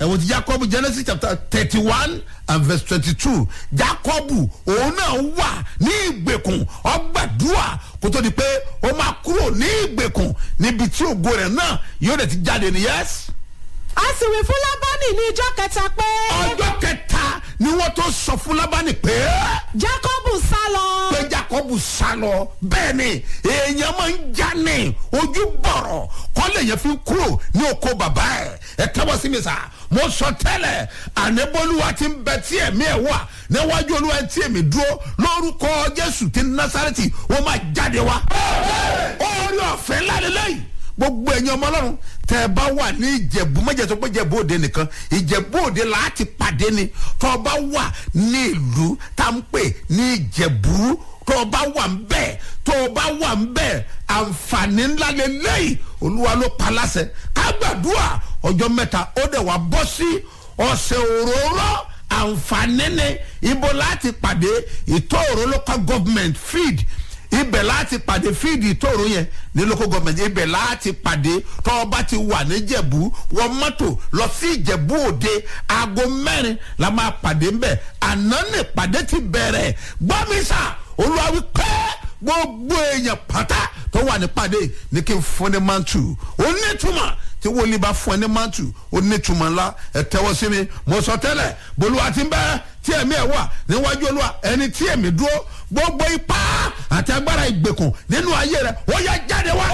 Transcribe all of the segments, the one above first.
ẹ̀wọ̀n ti jacob genesis chapter thirty one and verse twenty two jacob òun náà wà ní ìgbèkùn ọgbàdúrà kó tó di pé ó máa kúrò ní ìgbèkùn níbi tí ògo rẹ̀ náà yóò dẹ̀ ti jáde ní yẹ́sì a sì wí fún lábánì ní ijọ́ kẹta pé ọjọ́ kẹta ni wọ́n tó sọ fún lábánì pé jacob sá lọ pé jacob sá lọ bẹ́ẹ̀ ni èèyàn máa ń já ní ojú bọ̀rọ̀ kọ́lé yẹn fi kúrò ní oko bàbá ẹ̀ ẹ tẹ́wọ́ sí mi sá mo sọ tẹ́lẹ̀ ànẹ́bọ́lúwa ti ń bẹ tí ẹ̀mí ẹ̀ wà níwájú olúwa tí èmi dúró lórúkọ jésù ti násàrẹ́tì wọ́n máa jáde wá orí ọ̀fẹ́ ńlá lélẹ́yìí gbogbo ẹ̀yin ọmọ ọlọ́run tẹ ẹ bá wà ní ìjẹ̀bú mẹ́jẹ̀ tó pé ìjẹ̀bú òde nìkan ìjẹ̀bú òde láti pàdé ni tó o bá wà ní ìlú tá ń pè ní ìjẹ̀bú tó o bá wà ń bẹ̀ tó o bá wà ń bẹ̀ àǹfààní ńlá lélẹ́yìí olúwa ló pa láṣẹ ká gbàdúrà ọjọ́ mẹ́ta ó dẹ̀ wá bọ́ sí ọ̀sẹ̀ òróró àǹfààní ni ibo láti pàdé ìtọ́ òró local government feed ibẹ̀ láti pàdé fíìdì ìtòrò yẹn ní local government ibẹ̀ láti pàdé tọ́ọ̀bá ti wà níjẹ̀bú wọ mọ́tò lọ sí ìjẹ̀bú òde aago mẹ́rin la máa pàdé ńbẹ̀ àná ní pàdé ti bẹ̀rẹ̀ gbọ́mísà olùwàwí pẹ́ gbogbo èèyàn pátá tó wà ní pàdé ní kí n fún ní mantu onítùmọ̀ tí wòlíì bá fún ẹ ní mantu onítùmọ̀ ńlá ẹ tẹ́wọ́ sí mi mo sọ tẹ́lẹ̀ bolúwa ti ń bẹ́ẹ̀ tí ẹ̀mí ẹ̀ wà níwájú olúwa ẹni tí ẹ̀mí dúró gbogbo ipá àti agbára ìgbèkùn nínú ayé rẹ ó yẹ jáde wá.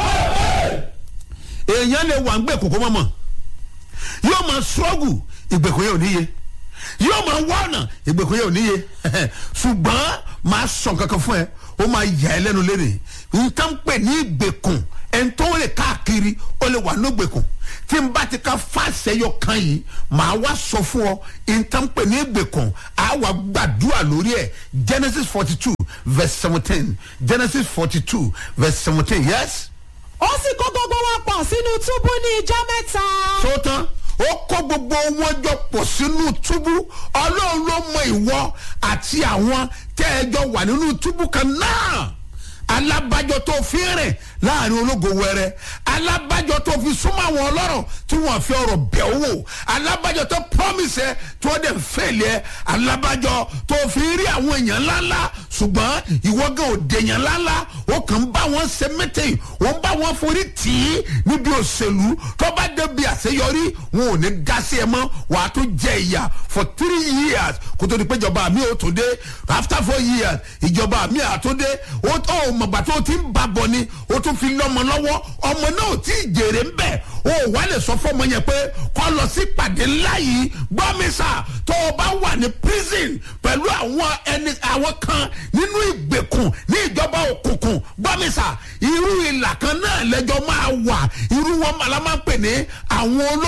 èèyàn lè wà ń gbèkùn kó mọ̀ mọ̀ yóò máa ṣọ́ọ̀gù ìgbèkùn yẹn ò níye yóò máa wá ọ̀nà ìgbèkùn yẹn ò níye ṣùgbọ́n máa sọ kankan fún ẹ ó máa yà ẹ lẹ́nu lẹ́nu nǹkan pè ní ìgbèkùn ẹni tó lè káàkiri ó lè wà ní ìgbèkùn tí n bá ti ka fàṣẹyọ kan yìí màá wá sọ fún ọ nǹkan pè ní ìgbèkùn á wà gbàdúrà lórí ẹ genesis forty two verse seventeen genesis forty two verse seventeen yes. ó sì kó gbogbo wọn pọ̀ sínú túbú ní ijọ́ mẹ́ta tó tán ó kó gbogbo wọn jọ pọ̀ sínú túbú ọlọ́run ló mọ ìwọ àti àwọn tẹ́ ẹ jọ wà nínú túbú kan náà alábàjọ tó fi rìn láàrin ológo wẹrẹ alábàjọ tó fi súnmọ́ àwọn ọlọ́rọ̀ tí wọ́n fi ọ̀rọ̀ bẹ̀ wò alábàjọ tó promise ẹ tí wọ́n dẹ̀ fẹ́lẹ̀ ẹ alábàjọ tó fi rí àwọn èèyàn ńláńlá ṣùgbọ́n ìwọ́gàn òde èèyàn ńláńlá ó kàn ń bá wọn ṣe mẹ́tẹ̀yìn ó ń bá wọn forí tì í níbi òṣèlú tó bá débi àṣeyọrí wọn ò ní dá sí ẹ mọ́ wàá tó jẹ ìyà for three years kó tó di pé ìjọba mi ò tó dé after four years ìjọba mi à tó dé ó tó mọ̀gbà tó ti ń bá bọ̀ ni ó tún fi lọ́mọ lọ́wọ́ ọmọ náà ò tí ì jèrè ń bẹ̀ ó wà lè sọ fọmọ yẹn pé kọ́ lọ sí pàdé ńlá yìí gbọ́mísà tó o bá wà ní prison pẹ̀lú àwọn ẹni àwọn kan nínú ìgbèkùn ní ìjọba òkùnkùn gbọ́mísà irú ìlà kan náà lẹ́jọ́ máa wà irú wọn màlá máa ń pè ní àwọn olóòtú.